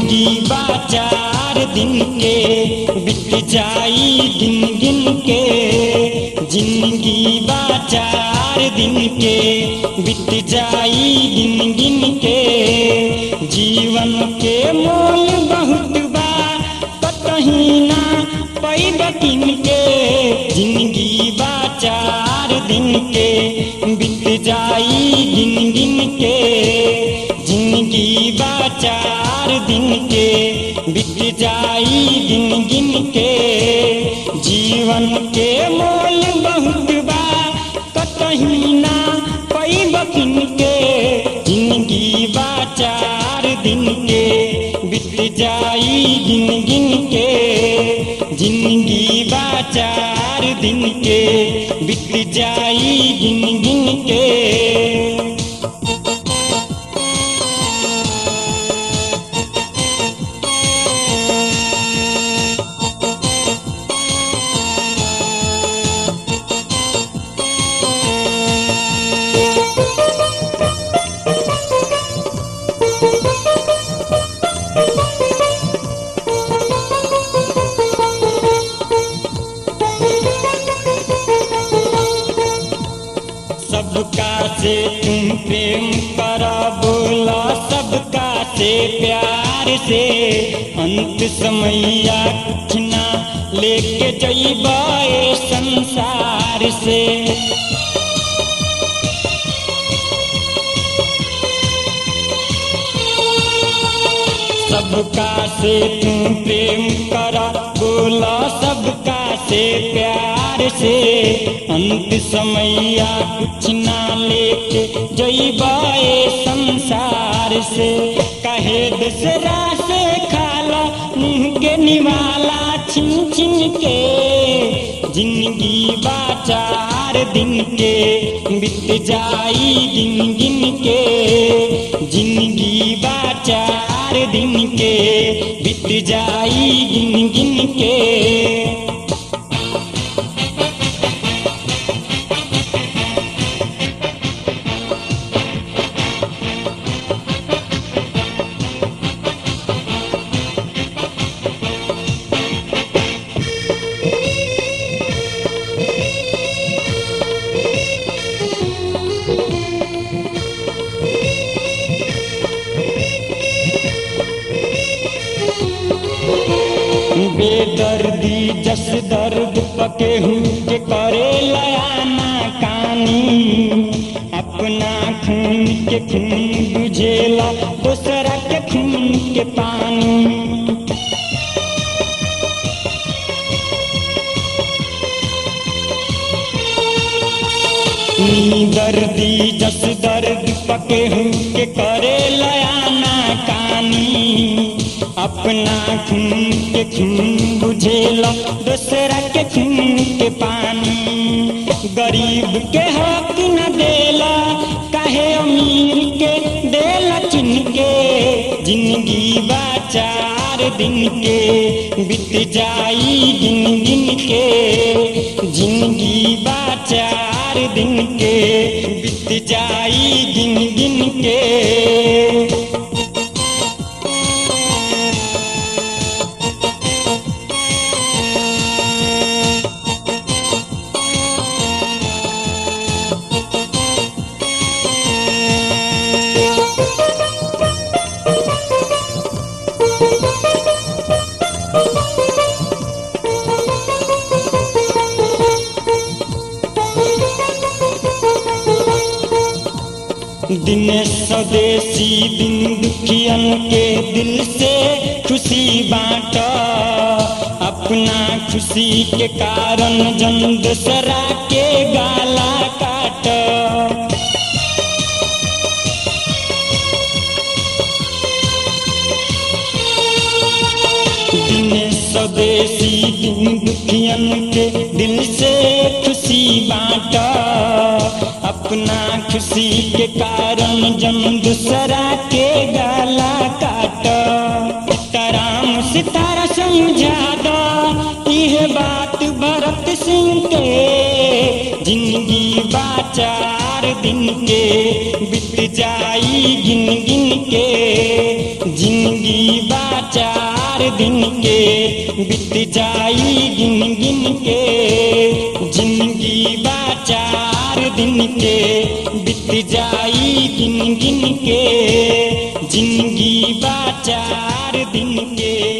जिंदगी बा चार दिन के बीत जाई गिन गिन के जिंदगी बा चार दिन के बीत जाई गिन गिन के जीवन के मोल बहुत बा कतही ना पैब किन के जिंदगी बा चार दिन के बीत जाई गिन गिन के जिंदगी बा चार दिन के बीत जाई गिन गिन के जीवन के मोल बहुत बा कतही ना पैब किन के जिंदगी बा चार दिन के बीत जाई गिन गिन के जिंदगी बा चार दिन के बीत जाई गिन गिन के सबका से तुम प्रेम करा बोला सबका से प्यार से अंत समैया कुछ ना लेके जइबा ए संसार से सबका से तुम प्रेम करा बोला सबका से प्यार से अंत समैया कुछ ना लेके जइबाए संसार से कहे दसरा से खाला मुंह के निवाला छिन छिन के जिंदगी बा चार दिन के बीत जाई गिन गिन के जिंदगी बा चार दिन के बीत जाई गिन गिन के बेदर्दी जस दर्द पके हूँ के करे लयाना कानी अपना खून के खून बुझेला दूसरा के खून के पानी दर्दी जस दर्द पके हूँ के करे लयाना कानी अपना खून के खून बुझेला दूसरा के खून के पानी गरीब के हक न देला काहे अमीर के देला चिन के जिंदगी बा चार दिन के बीत जाई गिन गिन के जिंदगी बा चार दिन के बीत जाई गिन गिन के दिन स्वदेशी दिन दुखियन के दिल से खुशी बांट अपना खुशी के कारण जन दूसरा के गाला काट दिन स्वदेशी दिन दुखियन के दिल से खुशी बांट अपना खुशी के कारण जन दूसरा के गाला काट ताराम सितारा समझा दो यह बात भरत सिंह के जिंदगी बात चार दिन के बीत जाई गिन गिन के जिंदगी बा चार दिन के बीत जाई गिन गिन के जिंदगी बा चार दिन के बीत जाई गिन गिन के जिंदगी बा चार दिन के